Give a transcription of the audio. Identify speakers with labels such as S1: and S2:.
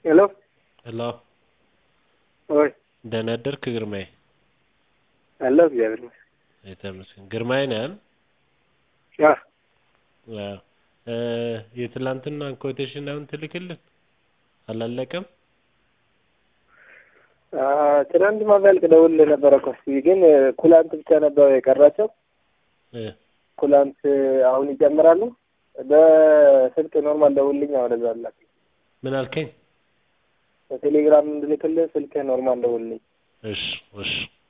S1: ሄሎ
S2: ሄሎ
S1: ወይ
S2: ደህና አደርክ ግርማዬ?
S1: አለሁ እግዚአብሔር ይመስገን።
S2: የተመስገን ግርማዬ ነህ አይደል?
S1: አዎ
S2: አዎ እ የትላንትናን ኮቴሽን አሁን ትልክልን አላለቀም?
S1: አ ትናንት ማባልቅ ደውልልህ ነበረ እኮ እስኪ ግን ኩላንት ብቻ ነበር የቀራቸው።
S2: እ
S1: ኩላንት አሁን ይጨምራሉ። በስልክ ኖርማል ደውልልኝ ወደዛ ላክ
S2: ምን አልከኝ?
S1: በቴሌግራም እንድልክልህ ስልክ ኖርማል ደውልልኝ።
S2: እሺ እሺ